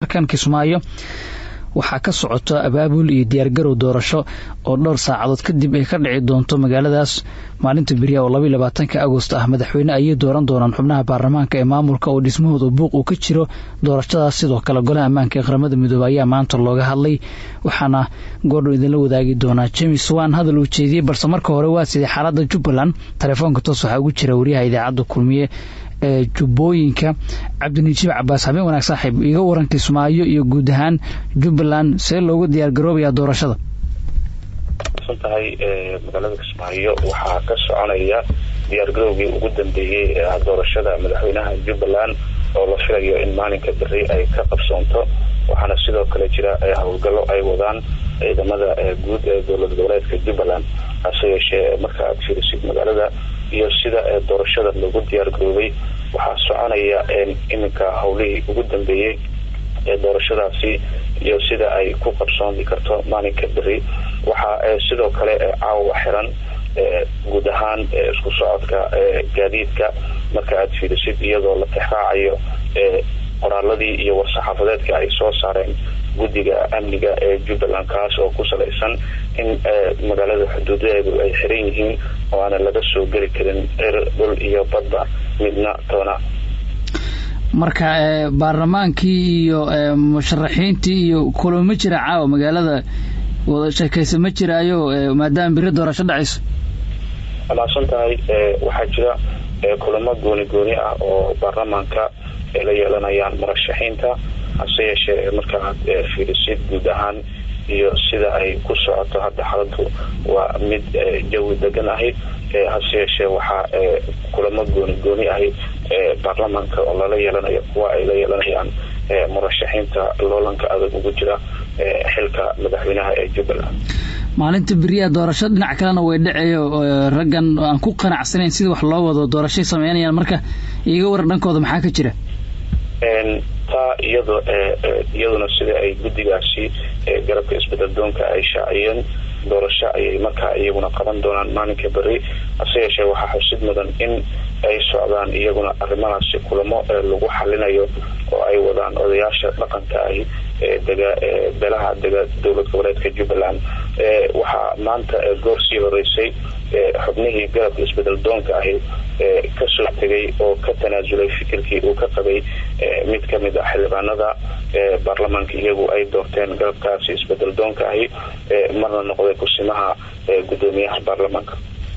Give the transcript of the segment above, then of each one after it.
markan kismaayo waxaa ka socota abaabul iyo diyaargarow doorasho oo dhowr saacadood kadib ay ka dhici doonto magaaladaas maalinta beriya oo labaiy labaatanka agost ah madaxweyne ayay dooran doonaan xubnaha baarlamaanka ee maamulka oo dhismahooda buuq uu ka jiro doorashadaas sidoo kale golaha ammaanka ee qaramada midoobe ayaa maanta looga hadlay waxaana goordhow idinla wadaagi doonaa james wan hadal uu jeediyey balse marka hore waa sidii xaaladda jubbaland telefoonka toos waxaa ugu jira wariyaha idaacadda kulmiye ee jubbooyinka cabdinijiib cabaas habeen wanaag saaxiib iga waran kismaayo iyo guud ahaan jubbaland see loogu diyaar garoobayaa doorashada tahay magaalada kismaayo waxaa ka soconaya diyaargarowgii ugu dambeeyey ee doorashada madaxweynaha jubbaland oo la filayo in maalinka beri ay ka qabsoonto waxaana sidoo kale jira howlgallo ay wadaan ciidamada guud ee dowlad goboleedka jubbaland hase yeeshee marka aad fiirisid magaalada iyo sida doorashada lagu diyaar garoobay waxaa soconaya iminka howlihii ugu dambeeyey ee doorashadaasi iyo sida ay ku qabsoomi karto maalinka beri waxaa sidoo kale caawa xiran guud ahaan isku socodka gaadiidka marka aad fiirisid iyadoo la tixraacayo qoraaladii iyo war-saxaafadeedka ay soo saareen guddiga amniga ee jubbaland kaas oo ku salaysan in magaalada xuduudadeedu ay xiran yihiin oo aanan laga soo geli karin cir dhul iyo badba midna toona marka baarlamaankii iyo musharaxiintii iyo kulamo ma jira caawa magaalada wada sheekaysa ma jiraayo maadaama beri doorasho dhacayso wamaadsan tahay waxaa jira kulamo gooni gooni ah oo baarlamaanka ay la yeelanayaan murashaxiinta hase yeeshee markaaad fiirisid guud ahaan iyo sida ay ku socoto hadda xaladu waa mid jawi degan ahayd hase yeeshee waxaa kulamo gooni gooni ahayd baarlamaanka oo lala yeelanayo kuwa ay la yeelanayaan murashaxiinta loolanka adag ugu jira xilka madaxweynaha ee jubbaland maalinta beriyaa doorasho dhinac kalena way dhaceeyo raggan aan ku qanacsanayn sida wax loo wado doorashay sameynayaan marka iiga waran dhankooda maxaa ka jira taa iyado iyaduna sida ay guddigaasi garabka isbeddeldoonka ay shaaciyeen doorasho ayay markaa iyaguna qaban doonaan maalinka beri hase yeeshee waxaa xusid mudan in ay socdaan iyaguna arrimahaasi kulamo lagu xalinayo oo ay wadaan odayaasha dhaqanka ahi dega beelaha dega dowlad goboleedka jubbaland waxaa maanta goor sii horeysay xubnihii garabka isbedel doonka ahi kasoo tegay oo ka tanaasulay fikirkii uu ka qabay mid kamid a xildhibaanada baarlamaanka iyagu ay doorteen garabkaasi isbedel doonka ahi marna noqday kusimaha gudoomiyaha baarlamaanka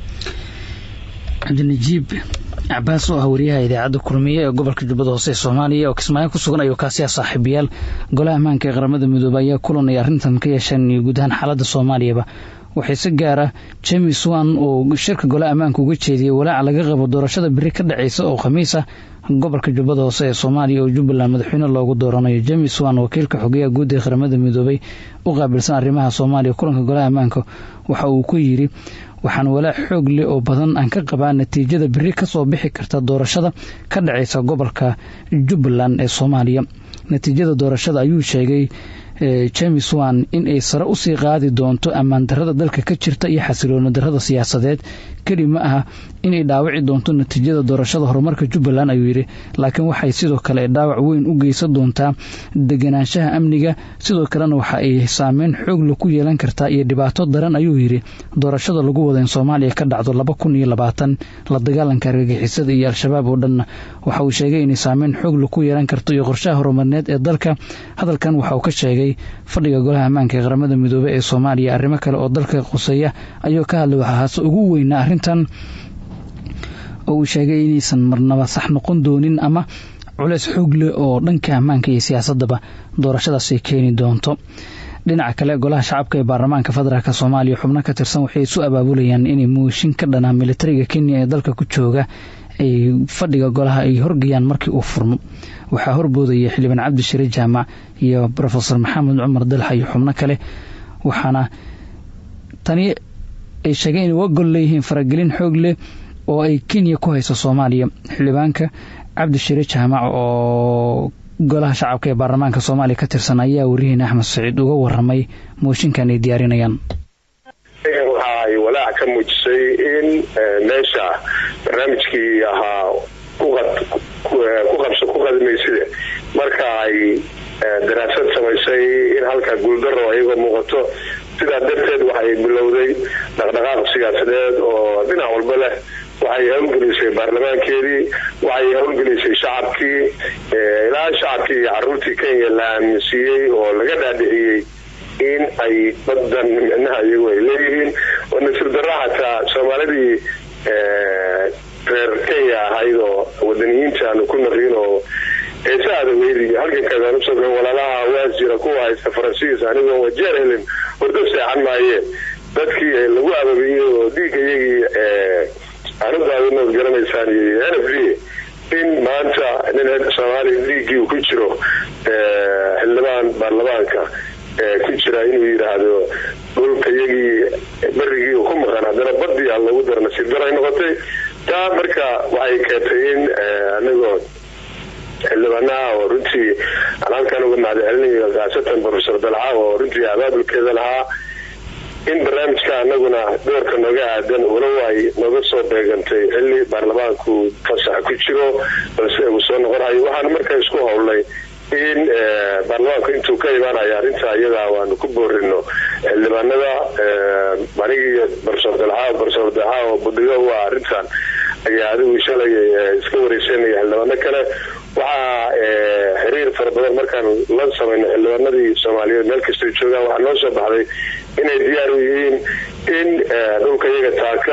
cabdinajiib cabaas oo ah wariyaha idaacadda kulmiye ee gobolka jubbada hoose ee soomaaliya oo kismaayo ku sugan ayuu kaasi ah saaxiibayaal golaha ammaanka ee qaramada midoobey ayaa kulanay arrintan ka yeesheen iyo guud ahaan xaaladda soomaaliyaba waxay si gaara james wan oo shirka golaha ammaanka uga jeediyey walaaca laga qabo doorashada beri ka dhacaysa oo khamiis ah gobolka jubbada hoose ee soomaaliya oo jubbaland madaxweyne loogu dooranayo james wan wakiilka xogeyaha guud ee qaramada midoobey u qaabilsan arrimaha soomaaliya kulanka golaha ammaanka waxa uu ku yidhi waxaan walaac xoog leh oo badan aan ka qabaa natiijada beri kasoo bixi karta doorashada ka dhacaysa gobolka jubbaland ee soomaaliya natiijada doorashada ayuu sheegay james wan in ay sare usii qaadi doonto ammaan darada dalka ka jirta iyo xasilooni darada siyaasadeed keli ma aha inay dhaawaci doonto natiijada doorashada horumarka jubbaland ayuu yidhi laakiin waxay sidoo kale dhaawac weyn u geysan doontaa deganaanshaha amniga sidoo kalena waxa ay saameyn xoogla ku yeelan kartaa iyo dhibaato daran ayuu yidhi doorashada lagu wada in soomaaliya ka dhacdo laba kun iyo labaatan la dagaalanka argagixisada iyo al-shabaab oo dhanna waxa uu sheegay inay saameyn xoogla ku yeelan karto iyo qorshaha horumarneed ee dalka hadalkan waxa uu ka sheegay fadhiga golaha ammaanka ee qaramada midoobey ee soomaaliya arrimo kale oo dalka quseeya ayuu ka hadlay waxaa haase ugu weynaa arrintan oo uu sheegay inaysan marnaba sax noqon doonin ama culeys xoog leh oo dhanka ammaanka iyo siyaasadaba doorashadaasi keeni doonto dhinaca kale golaha shacabka ee baarlamaanka federaalk soomaaliya xubno ka tirsan waxay isu abaabulayaan inay mooshin ka dhanaa militariga kenya ee dalka ku jooga ay fadhiga golaha ay horgayaan markii uu furmo waxaa horboodaya xildhibaan cabdishire jaamac iyo rofesor maxamed cumar dalxa iyo xubno kale waxaana tani ay sheegeen inay wagol leeyihiin faragelin xoog leh oo ay kenya ku hayso soomaaliya xildhibaanka cabdishire jaamac oo golaha shacabka ee baarlamaanka soomaaliya ka tirsan ayaa warihiina axmed saciid uga waramay mooshinkan ay diyaarinayaan waxa ay walaac ka muujisay in meesha barnaamijkii ahaa ku qadmayside marka ay daraasad samaysay in halkaa guuldaro iyagoo muuqato sidaa darteed waxay bilowday dhaqdhaqaaq siyaasadeed oo dhinac walba leh waxay hawlgelisay baarlamaankeedii waxay hawlgelisay shacabkii ilaa shacabkii iyo caruurtii kenya la aaminsiiyey oo laga dhaadhiciyey in ay badan micnaha iyagu ay leeyihiin oo nasiir darra xataa soomaalidii reer kenya ahayd oo wadaniyiinta aanu ku naqiin oo heesaada weydi halkankaadaan usoo galan walaalaha waas jira kuwa haysta faransiis anigoo wajeer helin hordo seexan maayeen dadkii lagu ababiyey oo dhiigga iyagii anudaadinood garanaysaan iyo n f d in maanta nin soomaaliya dhiiggii uu ku jiro xildhibaan baarlamaanka ku jira inuu yidhaahdo dhulka iyagii berigii uu ku maqan haddana badii aan loogu daro nasiib daray noqotay taa marka waxay keentay in anigoo xildhibaanaha oo runtii aan halkan uga mahadcelinayo khaasatan profesor dalca oo runtii abaabulkeeda lahaa in barnaamijka anaguna doorka nooga aadan walow ay nooga soo beegantay xilli baarlamaanku fasax ku jiro balse uu soo noqonayo waxaan markaa isku howlnay in baarlamaanku intuu ka imaanayo arrinta iyadaa waanu ku boorino xildhibaanada anigii barsoor dalxa barsoor dalxa oo budhigo waa arrintan ayaa adigu shalay iska wareysanaya xildhibaano kale waxaa xiriir fara badan markaan la samayno xildhibaanadii soomaaliyeed meel kastay joogaan waxaa noo soo baxday inay diyaar u yihiin in dhulka iyaga taaka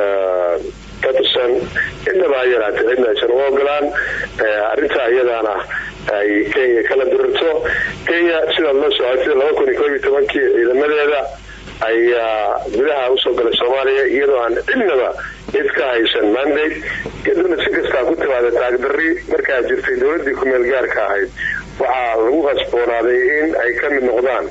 ka tirsan cidnaba ha yaraatay cidna aysan u ogolaan arrintaa iyadaana ay kenya kala dirirto kenya sidaad loo socotay laba kun iyo koob iyo tobankii ciidamadeeda ayaa gudaha usoo galay soomaaliya iyadoo aan cidnaba cid ka haysan mandate kadibna si kastaa ku timaada taagdarri markaa jirtay dowladii kumeel gaarka ahayd waxaa lagu qasboonaaday in ay ka mid noqdaan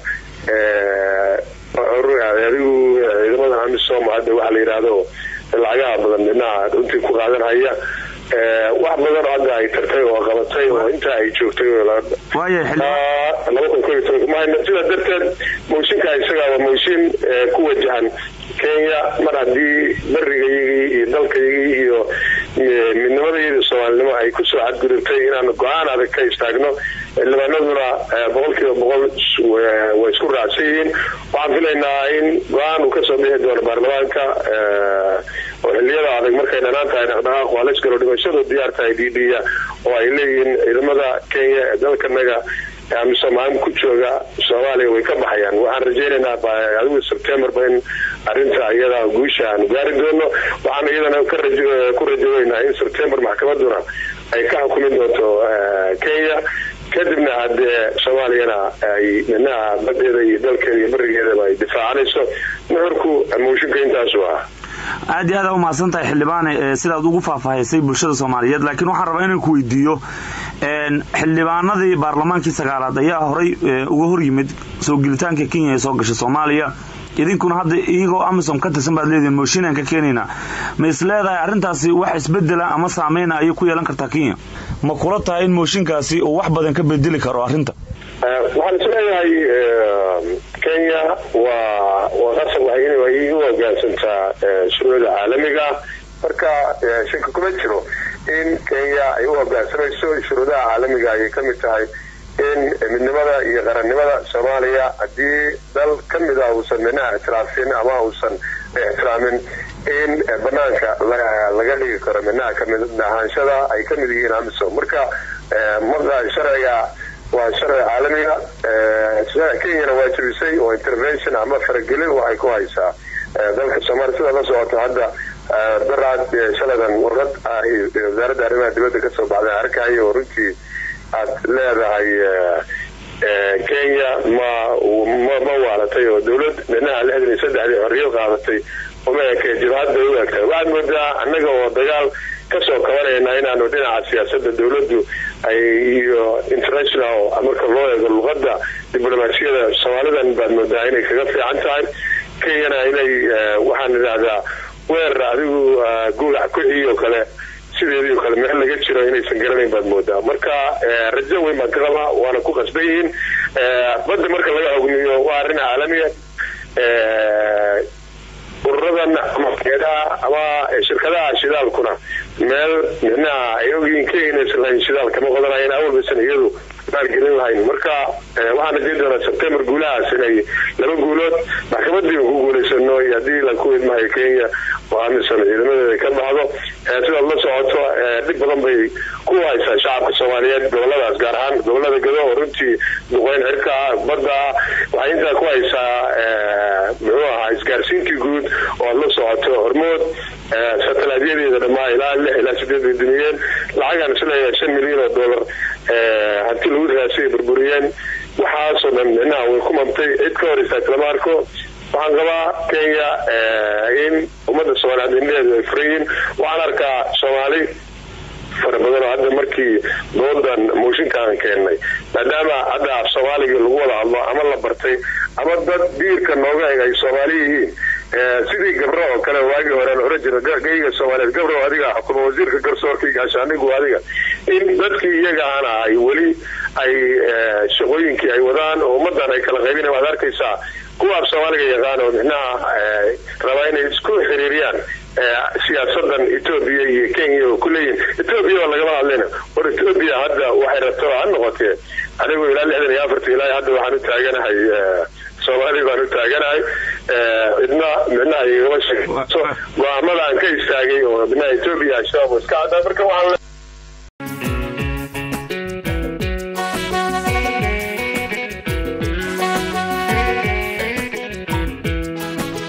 adigu ciidamada amisom hadda waxa la yidhaahdo lacagaha badan dhinaca runtii ku qaadan haya wax badan oo hadda ay tartay oo qabatay oo intaa ay joogtay sidaa darteed mooshinka isaga waa mooshin ku wajahan kenya mar haddii barigayagii iyo dalkayagii iyo midnimadayadii soomaalinimo ay kusoo cadgudubtay inaanu go-aan adag ka istaagno xildhibaanaduna boqol kiiba boqol way isku raacsan yihiin waxaan filaynaa in go-aan uu kasoo bixi doono baarlamaanka oo xiliyada adag markay dhanaan tahay dhaqdhaqaaq waa laysgalo dhimashadu diyaar tahay ddya oo ay leeyihiin ciidamada kenya ee dalkanaga amisomaam ku jooga soomaaliya way ka baxayaan waxaan rajaynaynaa adigu sebtembarba in arinta iyada guusha aanu gaari doono waxaan iyadana ku rajaweynaa in sebtembar maxkamaduna ay ka xukumi doonto kenya kadibna haddee soomaaliyana ay minaha badeeda iyo dalkeeda iyo barigeedaba ay difaacanayso nuxurku mooshinka intaasu ah aad iyo aad u mahadsan tahay xildhibaane sidaad ugu faahfaahisay bulshada soomaaliyeed laakiin waxaan rabaa inaan ku weydiiyo xildhibaanadii baarlamaankii sagaalaad ayaa horay uga hor yimid soo gelitaanka kenya ee soo gashay soomaaliya idinkuna hadda iyagoo amisom ka tirsan baad leedihin mooshinaan ka keenaynaa ma is leedahay arrintaasi wax isbedela ama saameyna ayay ku yeelan kartaa kenya ma kula tahay in mooshinkaasi uu wax badan ka bedeli karo arrinta waxaan isleeyahay kenya waa waa qasab waay inay u hogaansantaa shuruucda caalamiga marka shaki kuma jiro in kenya ay u hogaansamayso shuruudaha caalamiga ayay ka mid tahay in midnimada iyo qarannimada soomaaliya haddii dal ka mida uusan minaha ictiraafin ama uusan ixtiraamin in banaanka laga dhigi karo minaha kamid ahaanshada ay ka mid yihiin amisom marka marka sharciga waa sharci caalamiga kenyana waa jabisay oo intervention ama faragelin waxay ku haysaa dalka soomaaliya sida la socoto hadda daraad shaladan warqad ah wasaaradda arrimaha dibadda kasoo baxday arkaya oo runtii aad leedahay kenya ma ma waalatay oo dowlad dhinaha lixdan iyo saddexdii xorriyad qaadatay uma eke jabhadda u egtahay waxaad moodaa annaga oo dagaal kasoo kabanayna inaanu dhinaca siyaasada dowladdu ay iyo international marka loo eego luqada diblomaasiyada soomaalidan baad moodaa inay kaga fiican tahay kenyana inay waxaan idhaahdaa weer adigu gugax kuxii oo kale sideedii oo kale meel laga jiro inaysan garanayn baad moodaa marka rajo weyn baan ka qabaa waana ku qasban yihiin badda marka laga hogmiyo waa arrin caalamiya ururadan ama geedaha ama shirkadaha shidaalkuna meel micnaha ay ogyihiin kenya inaysan lahayn shidaal kama qodanayeen awalbaysan iyadu maalgelin lahayn marka waxaan rajayn doonaa sebtembar guulahaas inay laba guulood maxkamadii ku guulaysano iyo haddii la ku idmahayo kenya oo amisom ciidamadeeda ka baxdo sidaad la socoto dhib badan bay ku haysaa shacabka soomaaliyeed goboladaas gaar ahaan gobolada gado oo runtii duqeyn xirka ah badda ah waxay intaa ku haysaa muxuu ahaa isgaarsiintii guud oo aad la socoto hormood satalaadyadeeda dhammaa ilaa lix ilaa sideed bay dumiyeen lacagaan isleeyahay shan milyan oo dollar hanti lagu raasay burburiyeen waxaasoo dhan micnaha way ku mamtay cid ka hor istaagta lama arko waxaan qabaa kenya in ummadda soomaaliyeed indheheedu ay furayiin waxaan arkaa soomaali fara badan oo hadda markii doodan mooshinkaan keennay maadaama hadda af soomaaliga lagu wada hadlo ama la bartay ama dad diirka nooga eg ay soomaali yihiin sidii gabro oo kale waagii hore la oran jira gayga soomaaliyeed gabro adiga xukuma wasiirka garsoorka iyo gaashaanigu adiga in dadkii iyaga ana ay weli ay shaqooyinkii ay wadaan oo ummadan ay kala qaybina waad arkaysaa kuwa af soomaaliga yaqaan oo micnaha rabaa inay isku xiriiriyaan siyaasadan etoobiya iyo kenya oo kuleeyihin etoobiya oo lagama hadlayna war etoobiya hadda waxay rabto ha noqotee anigu ilaa lixdan iyo afarta ilaa hadda waxaan u taaganahay soomaali baan u taaganahay cidna micnaha igama sheegso go-aamada aan ka istaagay oo micnaha etoobiya shabaab iska caddaa marka waxaan